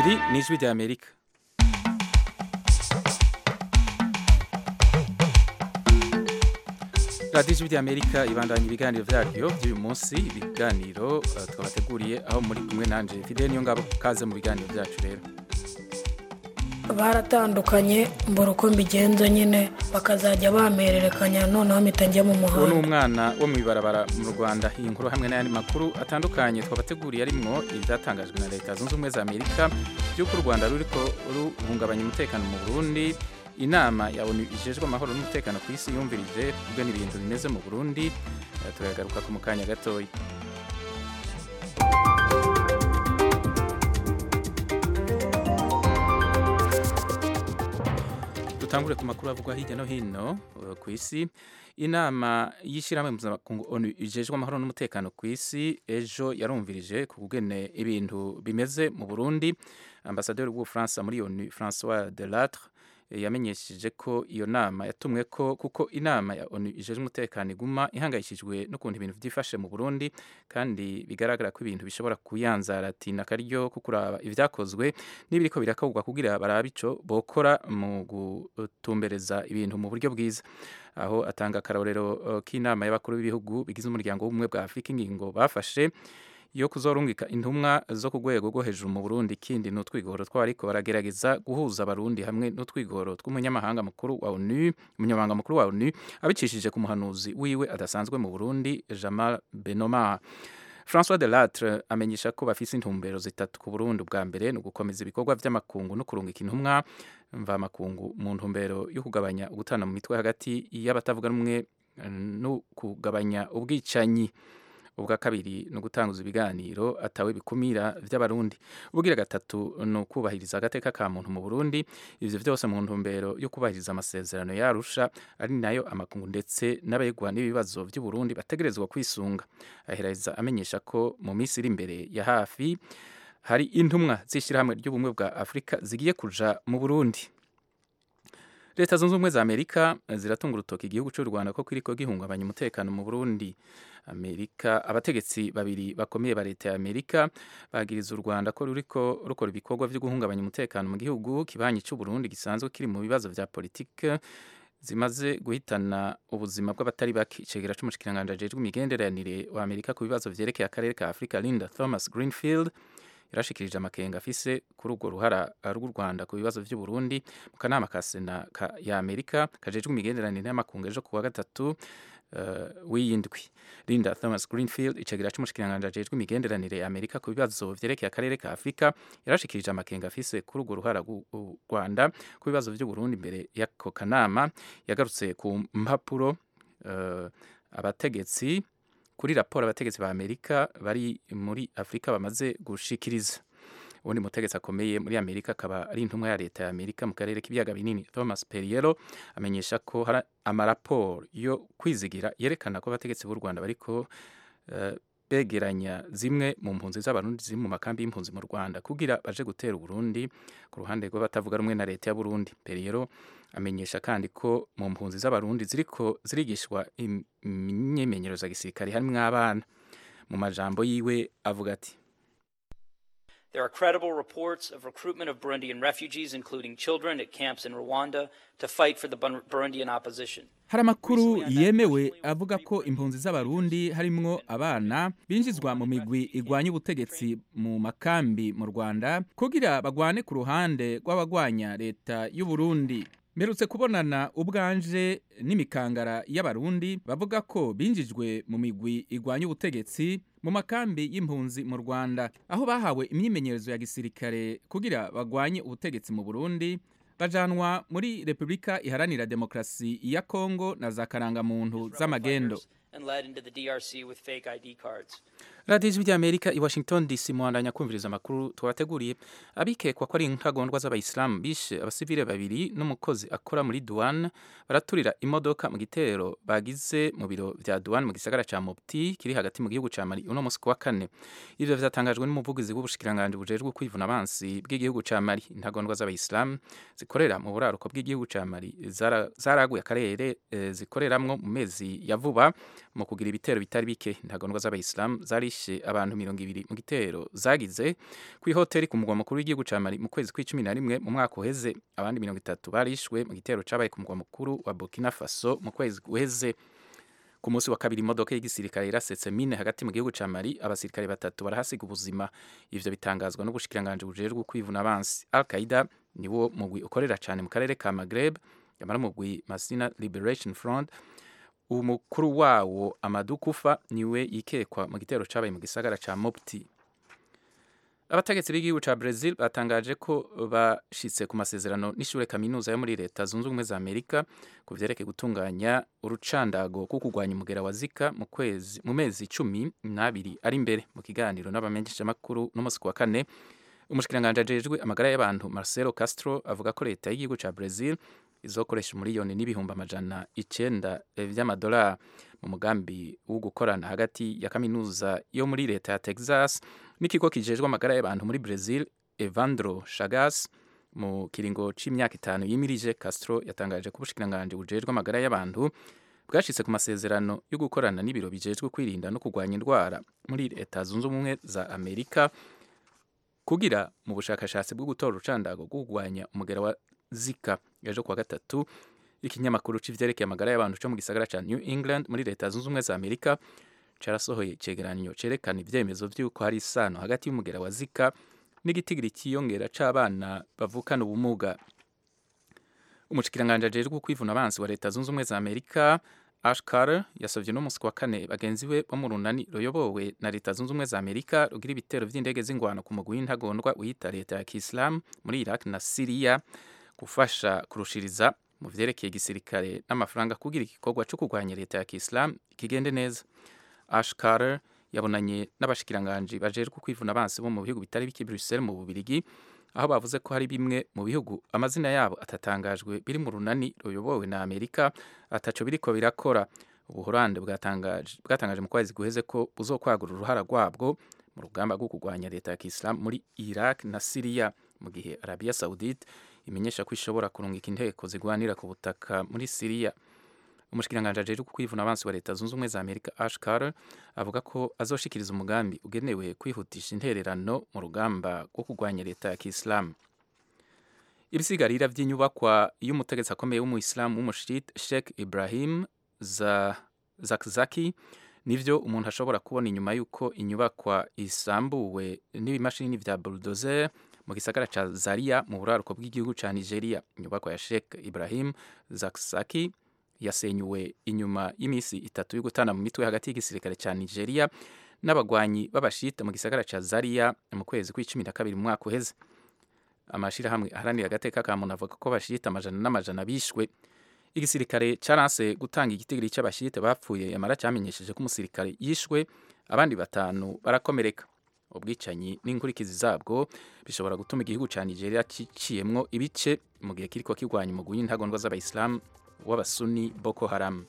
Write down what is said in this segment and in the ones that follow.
Iri ni ijwi rya Amerika radiyo ijwi rya Amerika ibandanya ibiganiro vyaryo vy'uyu munsi ibiganiro uh, twabateguriye aho muri kumwe nanje Fidel Niyongabo kaze mu biganiro vyacu rero baratandukanye mbura uko mbigenza nyine bakazajya bamererekanya noneho mpita njya mu uwo ni muhanda umwana wo mu ibarabara mu Rwanda iyi nkuru hamwe n'ayandi makuru atandukanye twabateguriye arimwo ivyatangajwe na leta zunze ubumwe za Amerika vy'uko u Rwanda ruriko ruhungabanya umutekano mu Burundi inama ya ONU ijejwe amahoro n'umutekano ku isi yumvirije ubwo ibintu bimeze mu Burundi Eh, turagaruka ku mukanya gatoya dutangure ku makuru avugwa hirya no hino uh, ku isi inama y'ishyirahamwe mpuzamakungu onu ijejwe amahoro n'umutekano ku isi ejo yarumvirije ku kugene ibintu bimeze mu burundi ambasaderi w'ubufaransa muri onu francois delatre yamenyesheje ko iyo nama yatumwe ko kuko inama ya onu ijejwe umutekano iguma ihangayikishijwe n'ukuntu ibintu byifashe mu burundi kandi bigaragara ko ibintu bishobora kuyanzaratina akaryo ko kuraba ivyakozwe n'ibiriko birakorwa kugira barabe ico bokora mu gutumbereza ibintu mu buryo bwiza aho atanga akarorero uh, k'inama y'abakuru b'ibihugu bigize umuryango w'ubumwe bwa afurika ingingo bafashe yo kuzorungika intumwa zo ku rwego rwo hejuru mu Burundi ikindi n'utwigoro twariko baragerageza guhuza abarundi hamwe n'utwigoro tw'umunyamahanga mukuru wa ONU umunyamahanga mukuru wa ONU abicishije ku muhanuzi wiwe adasanzwe mu Burundi Jamal Benoma François Delattre amenyesha ko bafise intumbero zitatu ku Burundi bwa mbere ni ugukomeza ibikorwa vy'amakungu no kurungika intumwa mva makungu mu ntumbero yo kugabanya ugutana mu mitwe hagati y'abatavuga rumwe eh, no kugabanya ubwicanyi ubwa kabiri ni ugutanguza ibiganiro atawe bikumira vy'abarundi ubugira gatatu ni ukubahiriza agateka ka muntu mu burundi ivyo vyose mu ntumbero yo kubahiriza amasezerano yarusha ari nayo amakungu ndetse n'abegwa n'ibibazo vy'uburundi bategerezwa kwisunga ahereza amenyesha ko mu minsi iri imbere ya hafi hari intumwa z'ishyirahamwe ry'ubumwe bwa afurika zigiye kuja mu burundi leta zunze ubumwe za amerika ziratunga urutoki igihugu cy'u rwanda ko kiriko gihungabanya umutekano mu burundi amerika abategetsi babiri bakomeye ba leta ya amerika bagiriza u rwanda ko ruriko rukora ibikorwa vyo guhungabanya umutekano mu gihugu kibanyi cy'u burundi gisanzwe kiri mu bibazo vya politike zimaze guhitana ubuzima bw'abatari bake icegera c'umushikiranganji ajejwe imigenderanire wa amerika ku bibazo vyerekeye akarere ka afurika linda thomas greenfield yarashikirije amakenga afise kuri urwo ruhara rw'u Rwanda ku bibazo vy'u Burundi mu kanama ka Sena ka, ya Amerika kajejwe imigenderanire y'amakungu ejo kuwa gatatu uh, w'iyindwi Linda Thomas Greenfield icagira c'umushikiranganji ajejwe imigenderanire ya Amerika ku bibazo vyerekeye akarere ka Afrika yarashikirije amakenga afise kuri urwo ruhara rw'u Rwanda ku bibazo vy'u Burundi imbere y'ako kanama yagarutse ku mpapuro uh, abategetsi kuri raporo abategetsi ba Amerika bari muri Afrika bamaze gushikiriza ubundi mutegetsi akomeye muri Amerika akaba ari intumwa ya leta ya Amerika mu karere k'ibiyaga binini Thomas Perriello amenyesha ko hari amaraporo yo kwizigira yerekana ko abategetsi b'u Rwanda bariko uh, begeranya zimwe mu mpunzi z'abarundi ziri mu makambi y'impunzi mu Rwanda kugira baje gutera Burundi ku ruhande rw'abatavuga rumwe na leta ya Burundi Perriello amenyesha kandi ko mu mpunzi z'abarundi ziriko zirigishwa imyimenyerezo ya gisirikare harimwo abana mu majambo yiwe avuga ati There are credible reports of recruitment of Burundian refugees, including children, at camps in Rwanda to fight for the Bur- Burundian opposition. hari amakuru yemewe avuga ko impunzi z'abarundi harimwo abana binjizwa mu migwi igwanya ubutegetsi mu makambi mu rwanda kugira bagwane ku ruhande rw'abagwanya leta y'u Burundi mperutse kubonana ubwanje n'imikangara y'abarundi bavuga ko binjijwe mu migwi igwanya ubutegetsi mu makambi y'impunzi mu rwanda aho bahawe imyimenyerezo ya gisirikare kugira bagwanye ubutegetsi mu burundi bajanwa muri repubulika iharanira demokarasi ya kongo na za karangamuntu z'amagendo And led into the DRC with fake ID cards. radiyo ijwi ry'amerika i washington dc muhandanya kumviriza amakuru twabateguriye abikekwa ko ari intagondwa z'abayisilamu bishe abasivile babiri n'umukozi akora muri duwane baraturira imodoka mu gitero bagize mu biro vya duwane mu gisagara ca mopti kiri hagati mu gihugu ca mali uno musi ku wa kane ivyo vyatangajwe n'umuvugizi w'ubushikiranganji bujejwe kwivuna abansi bw'igihugu ca mali intagondwa z'abayisilamu zikorera mu buraruko bw'igihugu ca mali zara- zaraguye akarere eh, zikoreramwo mu mezi ya vuba mu kugira ibitero bitari bike intagondwa z'abayisilamu zarishe abantu mirongo ibiri mu gitero zagize ku ihoteli ku mugwa mukuru w'igihugu ca mali mu kwezi kw'icumi na rimwe mu mwaka uheze abandi mirongo itatu barishwe mu gitero cabaye ku mugwa mukuru wa burkina faso mu kwezi guheze ku munsi wa kabiri imodoka y'igisirikare irasetse mine hagati mu gihugu ca mali abasirikare batatu barahasiga ubuzima ivyo bitangazwa n'ubushikiranganji bujejwe kwivuna abansi al qaida niwo mugwi ukorera cane mu karere ka magreb yamara umugwi masina liberation front umukuru wawo amadu kufa niwe yikekwa mu gitero cabaye mu gisagara ca mopti abategetsi b'igihugu ca brazil batangaje ko bashitse ku masezerano n'ishure kaminuza yo muri leta zunze ubumwe za amerika ku vyerekeye gutunganya urucandago rwo kurwanya umugera wa zika mu kwezi mu mezi cumi n'abiri ari imbere mu kiganiro n'abamenyeshamakuru n'umunsi ku wa kane umushikiranganji ajejwe amagara y'abantu marcelo castro avuga ko leta y'igihugu ca brazil izokoresha umuriyoni n'ibihumbi amajana icenda vy'amadolari mu mugambi wo gukorana hagati ya kaminuza yo muri leta ya texas n'ikigo kijejwe amagara y'abantu muri brazil evandro chagas mu kiringo c'imyaka itanu yimirije castro yatangaje ko ubushikiranganji bujejwe amagara y'abantu bwashitse ku masezerano yo gukorana n'ibiro bijejwe kwirinda no kurwanya indwara muri leta zunze ubumwe za amerika kugira mu bushakashatsi bwo gutora urucandago rwo kurwanya umugera wa zika ejo kuwa gatatu ikinyamakuru c'ivyerekeye amagara y'abantu co mu gisagara ca new england muri leta zunze ubumwe za amerika carasohoye icegeranyo cerekana ivyemezo vy'uko hari isano hagati y'umugera wa zika n'igitigiri cyiyongera c'abana bavukana ubumuga umushikiranganji ajejwe kwivuna abansi wa leta zunze ubumwe za amerika ash carter yasavye no musi wa kane bagenzi be bo mu runani ruyobowe na leta zunze ubumwe za amerika rugira ibitero vy'indege z'ingwano ku mugwi w'intagondwa wiyita leta ya kisilamu muri iraq na siriya gufasha kurushiriza mu vyerekeye igisirikare n'amafaranga kugira igikorwa co kurwanya leta ya kisilamu kigende neza ash carter yabonanye n'abashikiranganji bajejwe kwivuna abansi bo mu bihugu bitari bike bruxelles mu bubirigi aho bavuze ko hari bimwe mu bihugu amazina yabo atatangajwe biri mu runani ruyobowe na amerika ataco biriko birakora ubuhorande bwatangaje bwatangaje mu kwezi guheze ko buzokwagura uruhara rwabwo mu rugamba rwo kurwanya leta ya kisilamu muri iraq na siriya mu gihe arabia saudite imenyesha ko ishobora kurungika inteko zigwanira ku butaka muri siriya umushikiranganji ajejwe kwivuna abansi wa leta zunze ubumwe za amerika ash carter avuga ko azoshikiriza umugambi ugenewe kwihutisha intererano mu rugamba rwo kurwanya leta ya kisilamu ibisigarira vy'inyubakwa y'umutegetsi akomeye w'umuyisilamu w'umushit sheikh ibrahim za zakzaki nivyo umuntu ashobora kubona inyuma y'uko inyubakwa isambuwe n'ibimashini vya bulldozer mu gisagara ca zaria mu buraruko bw'igihugu ca nigeria inyubakwa ya sheikh ibrahim zakzaki yasenyuwe inyuma y'imisi itatu yo gutana mu mitwe hagati y'igisirikare ca Nigeria n'abagwanyi b'abashita mu gisagara ca Zaria mu kwezi kw'icumi na kabiri mu mwaka uheze amashirahamwe aharanira agateka ka muntu avuga ko abashita amajana n'amajana bishwe igisirikare caranse gutanga igitigiri c'abashite bapfuye yamara cyamenyesheje ko umusirikare yishwe abandi batanu barakomereka ubwicanyi n'inkurikizi zabwo bishobora gutuma igihugu ca Nigeria ciciyemwo ibice mu gihe kiriko kirwanya umugwi w'intagondwa z'abayisilamu w'abasuni Boko Haram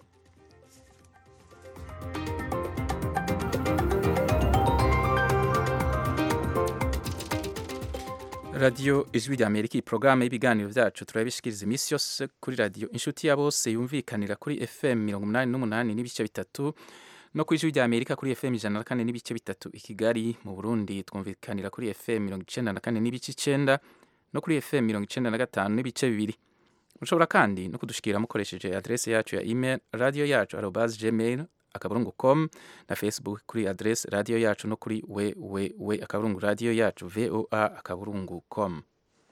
radiyo ijwi rya amerika iyi porogaramu y'ibiganiro byacu turabishikiriza iminsi yose kuri radiyo inshuti ya bose yumvikanira kuri fm mirongo umunani n'umunani n'ibice bitatu no ku ijwi rya amerika kuri fm ijana na kane n'ibice bitatu i kigali mu burundi twumvikanira kuri fm mirongo icenda na kane n'ibice icenda no kuri fm mirongo icenda na gatanu n'ibice bibiri mushobora kandi no kudushikira mukoresheje adrese yacu ya email radio yacu arobas gmail akaburungu com na facebook kuri adrese radio yacu no kuri www akaburungu radio yacu voa akaburungu com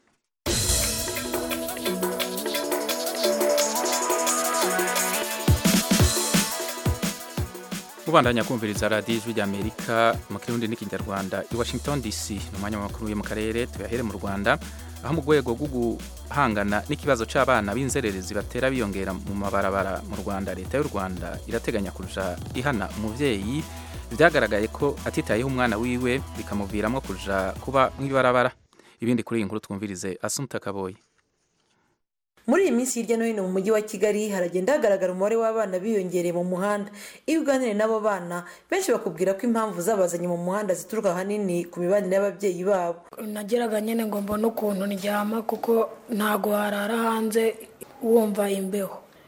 mubandanya kumviriza radiyo ijwi rya amerika mu kirundi n'ikinyarwanda i washington dc ni umwanya w'amakuru yo mu karere tuyahere mu rwanda aho mu rwego rwo guhangana n'ikibazo cy'abana b'inzererezi batera biyongera mu mabarabara mu rwanda leta y'u rwanda irateganya kuja ihana umuvyeyi byagaragaye ko atitayeho umwana wiwe bikamuviramo kuja kuba mw'ibarabara ibindi kuri iyi nkuru twumvirize asumta kaboyi muri iyi minsi hirya no hino mu mujyi wa kigali haragenda hagaragara umubare w'abana biyongereye mu muhanda iyo uganiriye n'abo bana benshi bakubwira ko impamvu zabazanye mu muhanda zituruka ahanini ku mibanire y'ababyeyi babo nageraga nyine ngo mbone ukuntu ndyama kuko ntago harara hanze wumva imbeho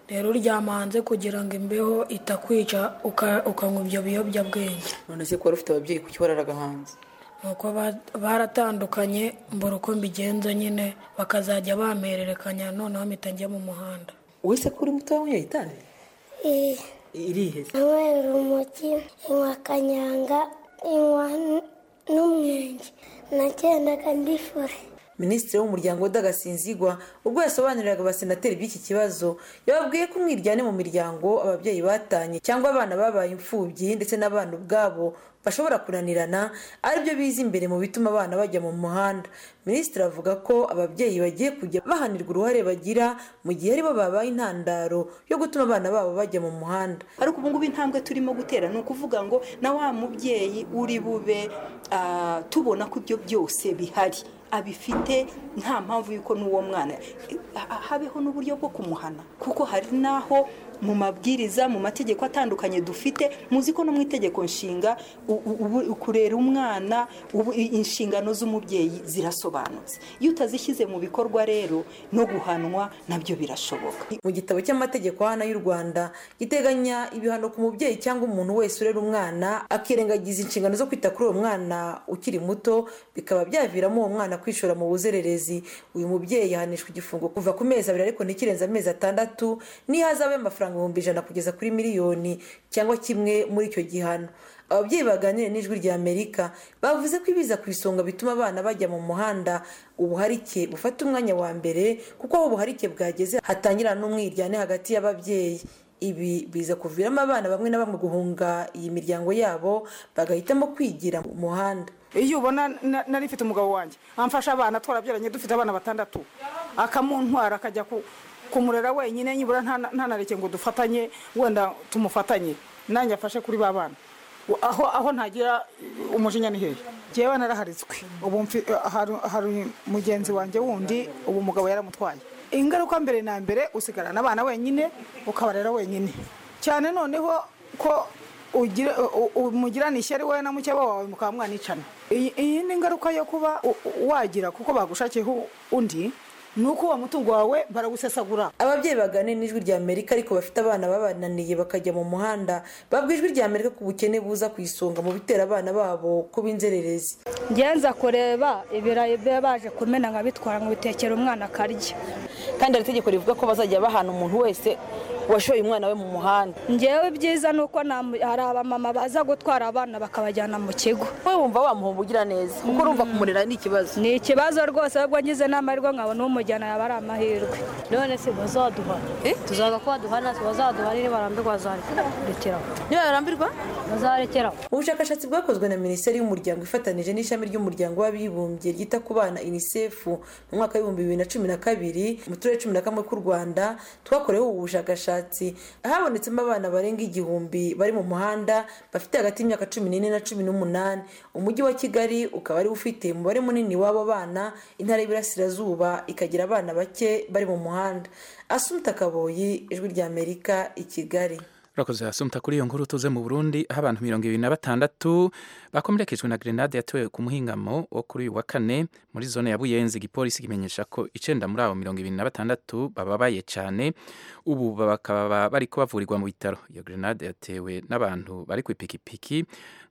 rero uryama hanze kugira ngo imbeho itakwica uka- ukanywa ibyo biyobyabwenge none se ko wari ufite ababyeyi kuki wararaga hanze nuko ba- baratandukanye mbura uko mbigenza nyine bakazajya bampererekanya noneho mpita njya mu muhanda wese ko uri muto wanyweye itabi Eh, irihe se nanywera urumogi inywa kanyanga inywa n- n'umwenge nagendaga ndifure minisitiri w'umuryango udagasinzigwa ubwo yasobanuriraga abasenateri by'iki kibazo yababwiye ko umwiryane mu miryango ababyeyi batanye cyangwa abana babaye imfubyi ndetse n'abana ubwabo bashobora kunanirana aribyo biza imbere mu bituma abana bajya mu muhanda minisitiri avuga ko ababyeyi bagiye kujya bahanirwa uruhare bagira mu gihe aribo babaye intandaro yo gutuma abana babo bajya mu muhanda ariko ubu ngubu intambwe turimo gutera ni ukuvuga ngo na wa mubyeyi uri bube ah, tubona ko ibyo byose bihari abifite nta mpamvu y'uko n'uwo mwana eh, ha- habeho n'uburyo bwo kumuhana kuko hari n'aho mu mabwiriza mu mategeko atandukanye dufite muzi ko no mu itegeko nshinga u- u- ubu- kurera umwana ubu- i- inshingano z'umubyeyi zirasobanutse iyo utazishyize mu bikorwa rero no guhanwa nabyo birashoboka mu gitabo cy'amategeko hano y'u rwanda giteganya ibihano ku mubyeyi cyangwa umuntu wese urera umwana akirengagiza inshingano zo kwita kuri uwo mwana ukiri muto bikaba byaviramo uwo mwana kwishora mu buzererezi uyu mubyeyi yahanishwa igifungo kuva ku mezi abiri ariko ntikirenze amezi atandatu n'ihazabe y'amafaranga ibihumbi ijana kugeza kuri miliyoni cyangwa kimwe muri icyo gihano ababyeyi baganiriye n'ijwi rya amerika bavuze ko ibiza ku isonga bituma abana bajya mu muhanda ubuharike bufata umwanya wa mbere kuko aho ubuharike bwageze hatangira n'umwiryane hagati y'ababyeyi ibi biza kuviramo abana bamwe na bamwe guhunga iyi miryango yabo bagahitamo kwigira mu muhanda iyo ubona na- nari mfite umugabo wanjye amfasha abana twarabyaranye dufite abana batandatu akamuntwara akajya ku- kumurera wenyine nibura nta- ntanareke ngo dufatanye wenda tumufatanye nanjye afashe kuri ba bana aho aho ntagira umujinya ni hehe njyewe naraharitswe ubu mfi- hari hari mugenzi wanjye wundi ubu umugabo yaramutwaye ingaruka mbere na mbere usigarana abana wenyine ukabarera wenyine cyane noneho ko ugira- u- u- umugirana ishyari wowe na mukeba wawe mukaba mwanicana iyi iyi ni ingaruka yo kuba u- u- wagira kuko bagushakiyeho undi ni uko uwo mutungo wawe barawusesagura ababyeyi baganira n'ijwi rya amerika ariko bafite abana babananiye bakajya mu muhanda babwa ijwi rya amerika ku bukene buza ku isonga mu bitera abana babo kuba inzererezi ngenza kureba ibirayi biba baje kumena nkabitwara ngo bitekere umwana akarya kandi hari itegeko rivuga ko bazajya bahana umuntu wese washoye umwana we mu muhanda ngewe ibyiza ni uko namu- hari abamama baza gutwara abana bakabajyana mu kigo wowe wumva wamuha ubugira neza kuko urumva kumurera ni ikibazo ni ikibazo rwose ahubwo ngize n'amahirwe nkabona umujyana yaba ari amahirwe none se bazaduha tuzaga ko baduhana bazaduha nibarambirwa bazarekeraho niba barambirwa bazarekeraho ubushakashatsi bwakozwe na minisiteri y'umuryango ifatanije n'ishami ry'umuryango w'abibumbye ryita ku bana unicef mu mwaka w'ibihumbi bibiri na cumi na kabiri mu turere cumi na kamwe tw'u rwanda twakoreweho ubu bushakashatsi habonetsemo abana barenga igihumbi bari mu muhanda bafite hagati y'imyaka cumi n'ine na cumi n'umunani umujyi wa kigali ukaba ari ufite umubare munini w'abo bana intara y'iburasirazuba ikagira abana bake bari mu muhanda asumta kaboyi ijwi rya amerika i kigali urakoze hasumta kuri iyo nkuru tuze mu burundi aho abantu mirongo ibiri na batandatu bakomerekejwe na grenade yatewe ku muhingamo wo kuri uyu wa kane muri zone ya buyenzi igipolisi kimenyesha ko icenda muri abo mirongo ibiri na batandatu bababaye cyane ubu bakaba bariko bavurirwa mu bitaro iyo grenade yatewe n'abantu bari ku ipikipiki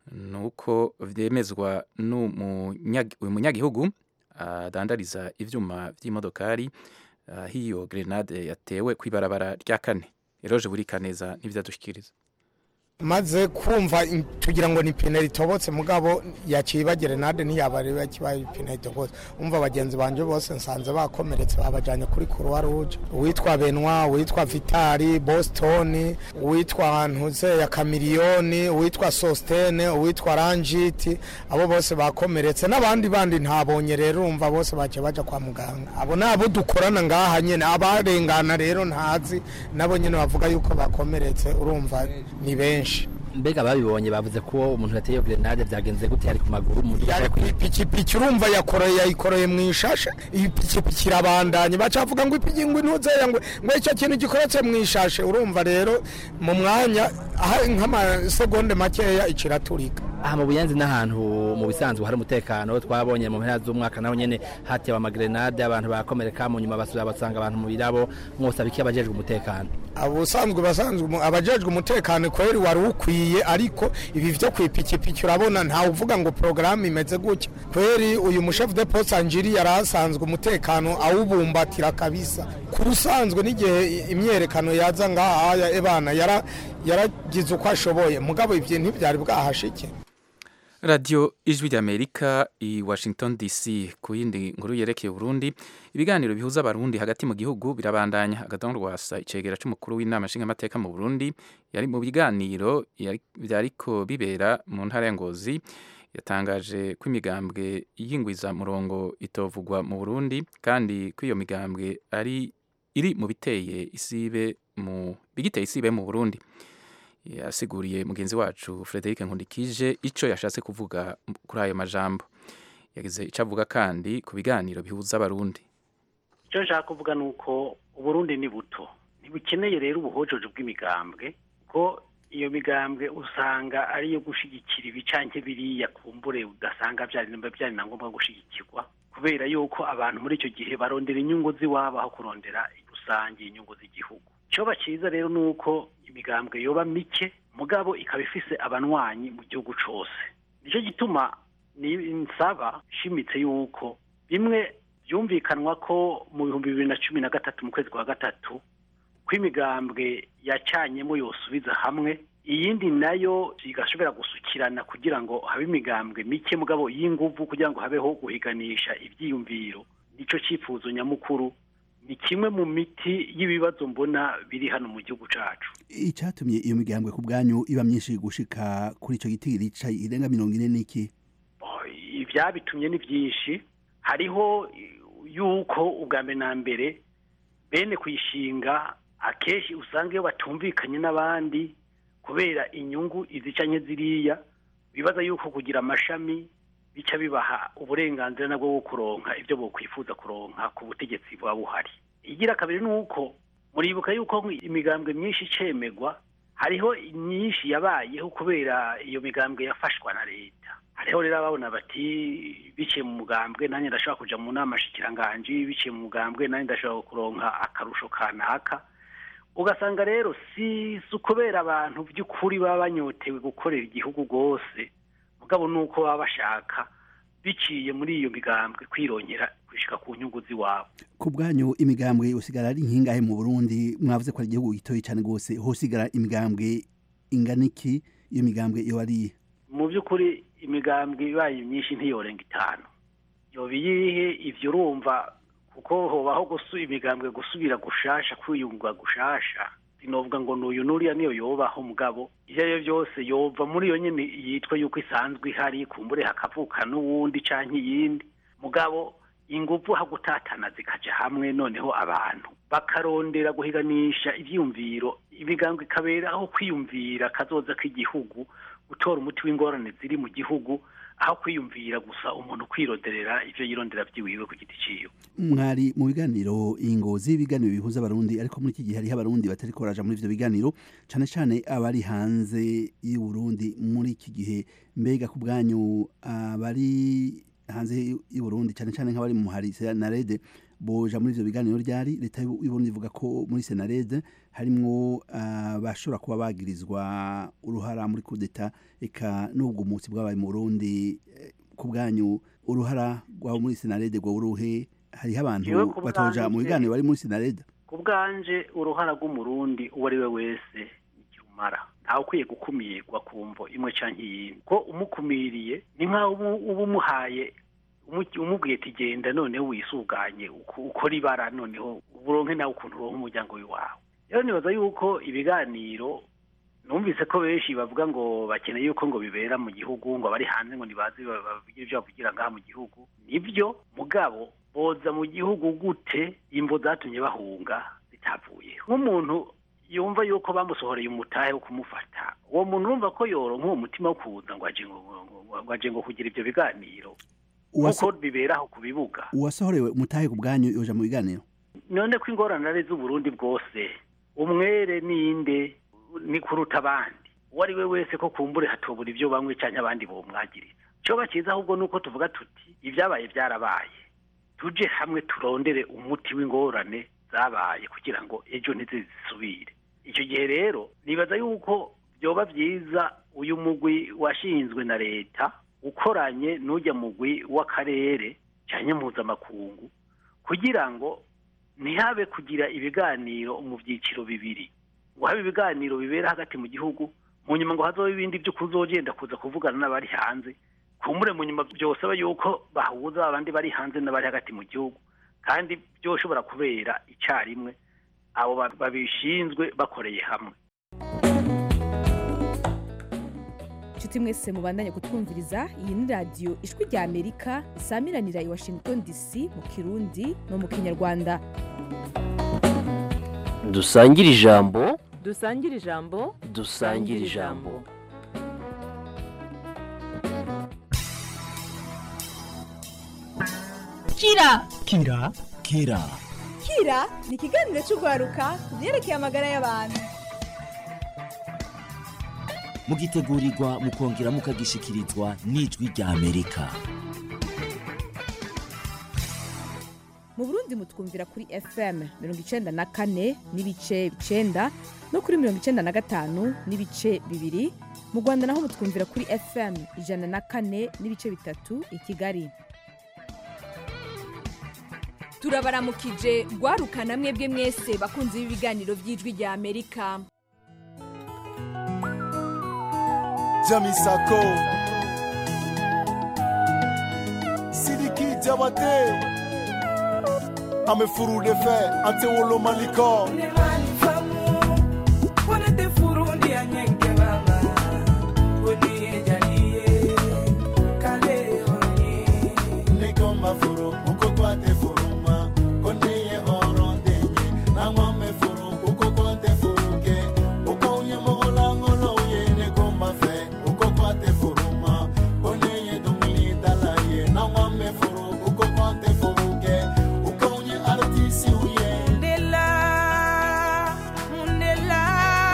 nuko vyemezwa n'umunyagi- uyu munyagihugu adandariza ivyuma vy'imodokari aho iyo grenade yatewe kw'ibarabara rya kane eroje buri kaneza n'ivyadushikiriza maze kumva in- tugira ngo ni ipine ritobotse mugabo yaciye gerenade ntiyabari bakibaye ipine ritobotse umva bagenzi banje bose nsanze bakomeretse babajanye kuri croix rouge uwitwa benwa uwitwa vitali boston uwitwa ntuze ya kamiliyoni uwitwa sostene uwitwa ranjiti abo bose bakomeretse n'abandi bandi ntabonye rero urumva bose baciye baja kwa muganga abo ni abo dukorana ngaha nyene abarengana rero ntazi nabo nyene bavuga yuko bakomeretse urumva ni benshi mbega babibonye bavuze ko umuntu yateye iyo grenade byagenze gute yari ku maguru umuntu yari ku ipikipiki urumva yakoreye yayikoreye mu ishashe iyi pikipiki irabandanye bacavuga ngo ipiki ngo intuzeya ngo ngo icyo kintu gikoretse mu ishashe urumva rero mu mwanya aha nk'amasegonde makeya ikiraturika aha mu buyenzi n'ahantu mu bisanzwe hari umutekano twabonye mu mpera z'umwaka naho nyene hatewe amagrenade abantu barakomereka mu nyuma basubira basanga abantu mu birabo mwose abiki abajejwe umutekano ubusanzwe basanzwe umu- abajejwe umutekano kweri wari ukwiye ariko ibi vyo kwipikipiki urabona ntawe uvuga ngo porogaramu imeze gutya kweri uyu mushefu de poste anjiri yari asanzwe umutekano awubumbatira kabisa ku rusanzwe n'igihe imyerekano yaza ngaha ebana yara- yaragize uko ashoboye mugabo ivyo ntivyari bwahashike radiyo ijwi ry'amerika i washington dc ku yindi nkuru yerekeye burundi ibiganiro bihuza abarundi hagati mu gihugu birabandanya agatongo rwasa icegera c'umukuru w'inama nshingamateka mu burundi yari mu biganiro yari- vyariko bibera mu ntara ya ngozi yatangaje ko imigambwe y'ingwiza murongo itovugwa mu burundi kandi ko iyo migambwe ari iri mu biteye isibe mu bigiteye isibe mu burundi yasiguriye mugenzi wacu Frederic Nkundikije ico yashatse kuvuga kuri ayo majambo yagize ico avuga kandi ku biganiro bihuza abarundi icyo nshaka kuvuga ni uko uburundi ni buto ntibukeneye rero ubuhojojo bw'imigambwe ko iyo migambwe usanga ari iyo gushyigikira ibicanke biriya kumbure udasanga byari byari na ngombwa gushyigikirwa kubera yuko abantu muri icyo gihe barondera inyungu z'iwabo aho kurondera rusange inyungu z'igihugu icyoba cyiza rero ni uko imigambwe yoba mike mugabo ikaba ifise abanywanyi mu gihugu cyose nicyo gituma ni nsaba ishimitse yuko bimwe byumvikanwa ko mu bihumbi bibiri na cumi na gatatu mu kwezi kwa gatatu ko imigambwe yacanyemo yosubiza hamwe iyindi nayo igashobora gusukirana kugira ngo habe imigambwe mike mugabo y'inguvu kugira ngo habeho guhiganisha ibyiyumviro nicyo cyifuzo nyamukuru ni kimwe mu miti y'ibibazo mbona biri hano mu gihugu cyacu icyatumye iyo migambwe ku bwanyu iba myinshi gushika kuri icyo giti rica irenga mirongo ine n'iki ibyabitumye ni byinshi hariho yuko ubwa mbere na mbere bene kuyishinga akenshi usanga iyo batumvikanye n'abandi kubera inyungu izicanye ziriya bibaza yuko kugira amashami bica bibaha uburenganzira nabwo bwo kuronka ibyo bokwifuza kuronka ku butegetsi buba buhari igira kabiri ni uko muribuka yuko imigambwe myinshi icemegwa hariho myinshi yabayeho kubera iyo migambwe yafashwa na leta hariho rero ababona bati biciye mu mugambwe nanjye ndashobora kuja mu nama shikiranganji biciye mu mugambwe nanjye ndashobora kuronka akarusho kanaka ugasanga rero si si ukubera abantu by'ukuri baba banyotewe gukorera igihugu rwose mugabo ni uko baba bashaka biciye muri iyo migambwe kwirongera gushika ku nyungu z'iwabo ku bwanyu imigambwe usigara ari nkingahe mu burundi mwavuze ko ari igihugu gitoyi cyane rwose hosigara imigambwe ingana iki iyo migambwe iyo ari mu by'ukuri imigambwe ibaye myinshi ntiyorenga itanu yoba iyihe ivyo urumva kuko hobaho gusu imigambwe gusubira gushasha kwiyunga gushasha sinovuga ngo nuyu nuriya niyo yobaho mugabo ivyo ari byo byose yova muri iyo nyene yitwa yuko isanzwe ihari kumbure hakavuka n'uwundi canke iyindi mugabo inguvu ha gutatana zikaja hamwe noneho abantu bakarondera guhiganisha ivyiyumviro imigambwe ikabera aho kwiyumvira kazoza k'igihugu gutora umuti w'ingorane ziri mu gihugu aho kwiyumvira gusa umuntu kwironderera ivyo yirondera vyiwiwe ku giti ciwe mwari mu biganiro ingozi ibiganiro bihuza abarundi ariko muri iki gihe hariho abarundi batari koraja muri ivyo biganiro cane cane abari hanze y'uburundi muri iki gihe mbega ku bwanyu abari hanze y'uburundi cane cane nk'abari mu hari senarede boja muri ivyo biganiro ryari leta y'uburundi ivuga ko muri senarede harimwo abashobora kuba bagirizwa uruhara muri kudeta eka n'ubwo umunsi bwabaye mu burundi ku bwanyu uruhara rwabo muri senarede rwo uruhe hariho abantu batoja mu biganiro bari muri senarede ku bwanje uruhara rw'umurundi uwo ari we wese ikirumara ntawe ukwiye gukumirwa ku mvo imwe canke iyindi ko umukumiriye ni nk'aho uba umuhaye umubwiye ati genda noneho wisuganye ukora ibara noneho uburonke nawe ukuntu uronka umuryango w'iwawe rero nibaza yuko ibiganiro numvise ko benshi bavuga ngo bakeneye yuko ngo bibera mu gihugu ngo abari hanze ngo ntibazi bavugira ibyo bavugira ngaha mu gihugu nibyo mugabo boza mu gihugu gute imvo zatumye bahunga zitavuye nk'umuntu yumva yuko bamusohoreye umutahe wo kumufata uwo muntu urumva ko yoronka uwo mutima wo kuza ngo aje ngo kugira ibyo biganiro nk'uko bibera aho ku bibuga uwasohorewe umutahe ku bwanyu yoja mu biganiro none ko ingorane ari z'uburundi bwose umwere ninde ni kuruta abandi uwo ari we wese ko kumbure hatobura ibyo bamwe cyangwa abandi bomwagirira cyoba cyiza ahubwo ni uko tuvuga tuti ibyabaye byarabaye tuje hamwe turondere umuti w'ingorane zabaye kugira ngo ejo ntizisubire icyo gihe rero nibaza yuko byoba byiza uyu mugwi washinzwe na leta ukoranye n'ujya mugwi w'akarere cyangwa mpuzamakungu kugira ngo ntihabe kugira ibiganiro mu byiciro bibiri ngo habe ibiganiro bibera hagati mu gihugu mu nyuma ngo hazaho ibindi byo kuzogenda kuza kuvugana n'abari hanze kumbure mu nyuma byosaba yuko bahuza abandi bari hanze n'abari hagati mu gihugu kandi byoshobora kubera icyarimwe abo babishinzwe bakoreye hamwe inshuti mwese mubandanye kutwumviriza iyi ni radiyo ijwi rya amerika isamiranira i washington dc mu kirundi no mu kinyarwanda dusangire ijambo dusangire ijambo dusangire ijambo kira kira kira kira ni ikiganiro cy'urwaruka ku byerekeye amagara y'abantu mugitegurirwa mukongera mukagishikirizwa n'ijwi rya amerika mu burundi mutwumvira kuri fm mirongo icenda na kane n'ibice icenda no kuri mirongo icenda na gatanu n'ibice bibiri mu rwanda naho mutwumvira kuri fm ijana na kane n'ibice bitatu i kigali turabaramukije rwarukana mwebwe mwese bakunze b'ibiganiro by'ijwi rya amerika jamisako sidiki jabate amefurule fe antewolo maliko mafuru uko kwate furuma koneye orondenye nangwa mefuru uko kwate furuke uko unye mogola ngolo yene gomba fe uko kwate furuma koneye dumili dalaye nangwa mefuru uko kwate furuke uko unye artisi uye mundela mundela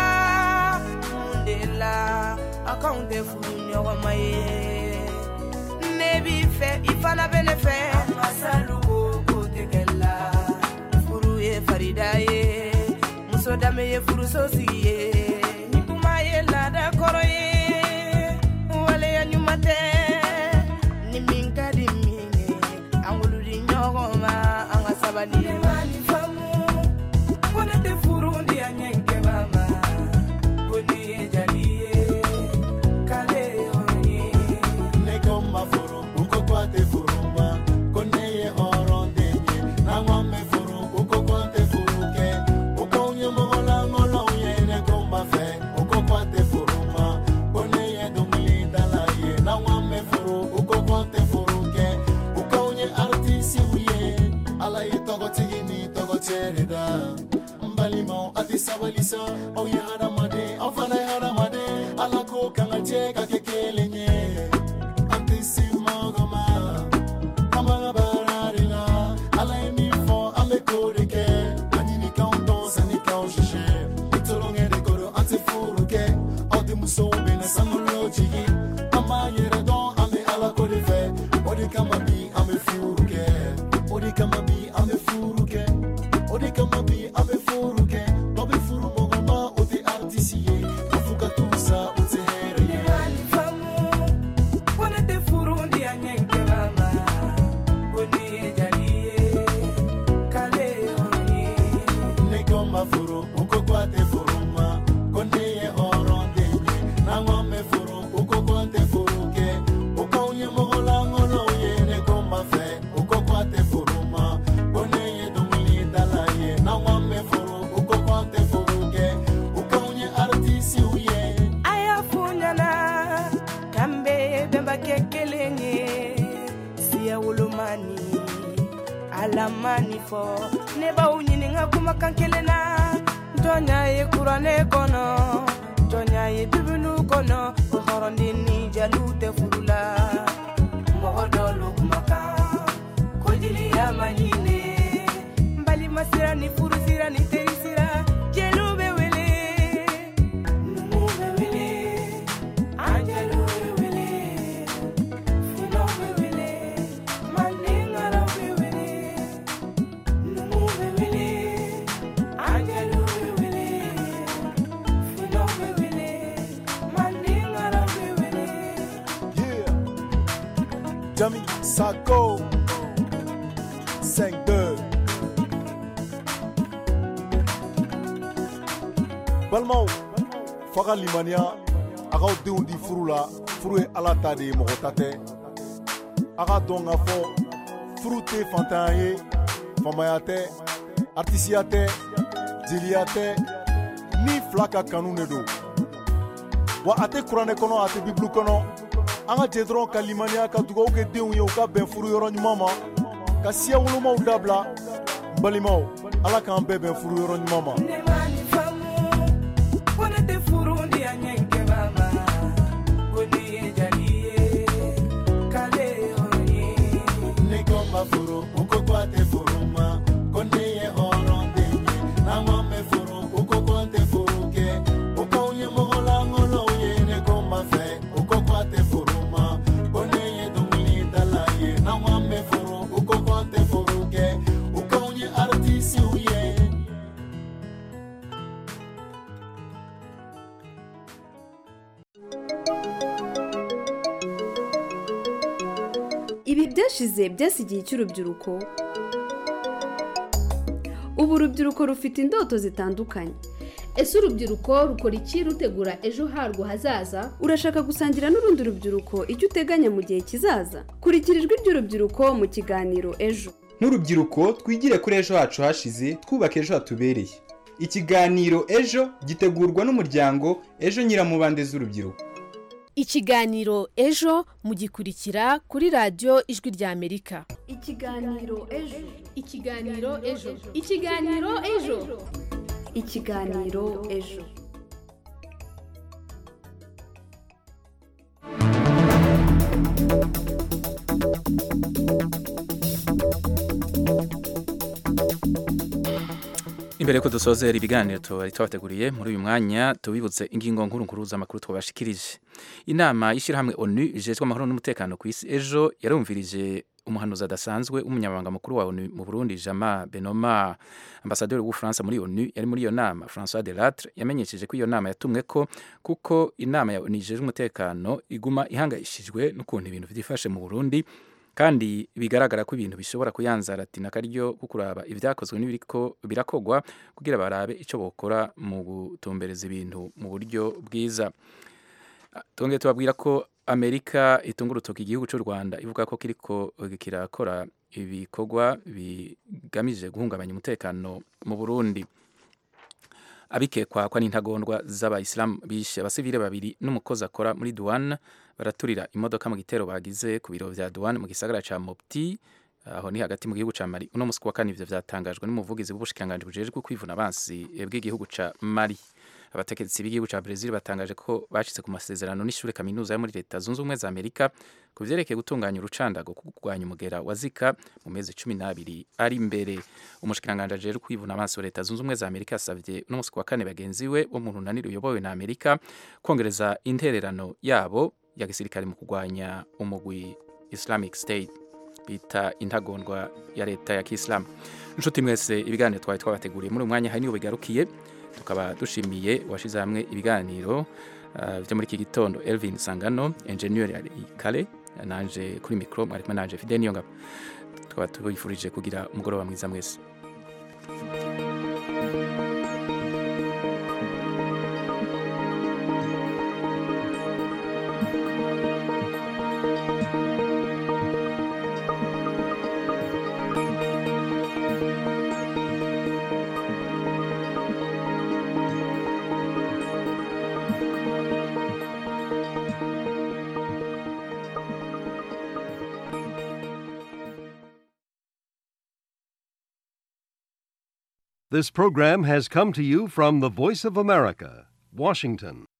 mundela akaunte furu ɲɔgɔnma ye ne b'i fɛ i fana bɛ ne fɛ masaluko ko tɛ kɛ la furu ye farida ye muso danbe ye furuso sigi ye ni kuma ye laada kɔrɔ ye waleya ɲuman tɛ ni min ka di min ye an wolo di ɲɔgɔn ma an ka sabali ni famu ko ne tɛ furu di a ɲɛ kɛba ma ko ni ye jali ye k'ale hɔrɔn ye ne gomba furu uko kwate furuma koneye orondenye nangwa mefuru uko kwate furuke uko unye mogola ngolo yene gomba fe uko kwate furuma koneye dumili dalaye nangwa mefuru uko kwate furuke uko unye artisi uye ala ye togo tigini togo tereda mbalimo ati sabalisa oye hadamade afana hadamade ala ko kanga che kakekelenye antisi mogoma kamanga bararila ala ye min fɔ an bɛ k'o de kɛ a ɲinikanw dɔn sannikaw sise i tolongɛ de kɔrɔ an tɛ furu kɛ aw denmusow bɛ na sanulo jigi an b'a yɛrɛ dɔn an bɛ ala ko de fɛ o de kama bi an bɛ furu kɛ o de kama bi an bɛ furu kɛ o de kama bi an bɛ furu kɛ dɔ bɛ furu mɔgɔ ma o tɛ artisi ye a fo ka t'u sa o tɛ hɛrɛ ye. ko ne tɛ furu di a ɲɛ kɛba ma ko ni ye jali ye k'ale hɔrɔn ye ne gomba furu uko kwate furuma konde ye orondenye nangwa me furu uko kwate furuke uko unye mogola ngolo ye ne gomba fe uko kwate furuma konde ye dumili dalaye nangwa me furu uko kwate furuke uko unye artisi uye a y'a f'u ɲɛna k'an bɛ bɛnba kɛ kelen ye siya wolomani alamani fɔ ne b'aw ɲininka kumakan kelen na jɔnya ye kuranɛ kɔnɔ jɔnya ye bibulu kɔnɔ ko hɔrɔnden ni jaliw tɛ furu la mɔgɔ dɔ lo kumakan ko jeliya ma ɲinɛ n balima sira ni furu sira ni teri sira jeliw bɛ wele numu bɛ wele Jami Sako 5-2 balimaw f'a ka limaniya a k'aw denw di furu la furu ye ala ta de ye mɔgɔ ta tɛ a k'a dɔn k'a fɔ furu tɛ fantanya ye famaya tɛ artisiya tɛ jeliya tɛ ni fila ka kanu de don wa a tɛ kuranɛ kɔnɔ a tɛ bibulu kɔnɔ an ka jɛ dɔrɔn ka limaniya ka dugawu kɛ denw ye u ka bɛn furu yɔrɔ ɲuman ma ka siya wolomaw dabila n balimaw ala k'an bɛɛ bɛn furu yɔrɔ ɲuman ma ne ko ma furu u ko ko a tɛ furu ma ko ne ye hɔrɔn den ye n'an ko an bɛ furu u ko ko an tɛ furu kɛ u k'anw ye mɔgɔlankolonw ye ne ko ma fɛ u ko ko a tɛ furu ma ko ne ye dɔnkilidala ye n'an ko an bɛ furu u ko ko an tɛ furu kɛ u k'anw ye artisiw ye ibi byashize byasigiye cy'urubyiruko ubu urubyiruko rufite indoto zitandukanye ese urubyiruko rukora iki rutegura ejo harwo hazaza urashaka gusangira n'urundi rubyiruko icyo uteganya mu gihe kizaza kurikira ijwi ry'urubyiruko mu kiganiro ejo nk'urubyiruko twigire kuri ejo hacu hashize twubaka ejo hatubereye ikiganiro ejo gitegurwa n'umuryango ejo nyiramubande z'urubyiruko ikiganiro ejo mugikurikira kuri radiyo ijwi ry'amerika ikiganiro ejo ikiganiro ejo ikiganiro ejo ikiganiro ejo imbere yuko dusozera ibiganiro tuba twabateguriye muri uyu mwanya tubibutse ingingo nkuru nkuru z'amakuru twabashikirije inama y'ishyirahamwe onu ijejwe amahoro n'umutekano ku isi ejo yarumvirije umuhanuzi adasanzwe w'umunyamabanga mukuru wa onu mu burundi jama benoma ambasaderi w'ubufaransa muri onu yari muri iyo nama francois de latre yamenyesheje ko iyo nama yatumwe ko kuko inama ya onu ijejwe umutekano iguma ihangayishijwe n'ukuntu ibintu byifashe mu burundi kandi bigaragara ko ibintu bishobora kuyanzaratina akaryo ko kuraba ibyakozwe n'ibiriko birakogwa kugira barabe icyo bokora mu gutumbereza ibintu mu buryo bwiza twongeye tubabwira ko amerika itunga urutoki igihugu cy'u rwanda ivuga ko kiriko kirakora ibikorwa bigamije guhungabanya umutekano mu burundi abikekwa ko ari intagondwa z'abayisilamu bishe abasivile babiri n'umukozi akora muri duwana baraturira imodoka mu gitero bagize ku biro vya duwana mu gisagara ca mopti aho ni hagati mu gihugu ca mali uno musi wa kane ivyo vyatangajwe n'umuvugizi w'ubushikiranganji bujejwe kwivuna abansi bw'igihugu ca mali abategetsi b'igihugu ca Brazil batangaje ko bashitse ku masezerano n'ishure kaminuza yo muri leta zunze ubumwe za Amerika ku vyerekeye gutunganya urucandago ku kurwanya umugera wa Zika mu mezi cumi n'abiri ari imbere umushikiranganje ajejwe kwivuna amaso leta zunze ubumwe za Amerika yasavye no musi wa kane bagenzi we bo mu runani ruyobowe na Amerika kongereza intererano yabo ya gisirikare mu kurwanya umugwi Islamic State bita intagondwa ya leta ya Kiislamu inshuti mwese ibiganiro twari twabateguriye muri umwanya hari niyo bigarukiye tukaba dushimiye washize hamwe ibiganiro uh, byo muri iki gitondo Elvin Sangano engineer ya Kale nanje kuri micro mwari kumwe nanje Fidel Niyongabo tukaba tubifurije kugira umugoroba mwiza mwese This program has come to you from the Voice of America, Washington.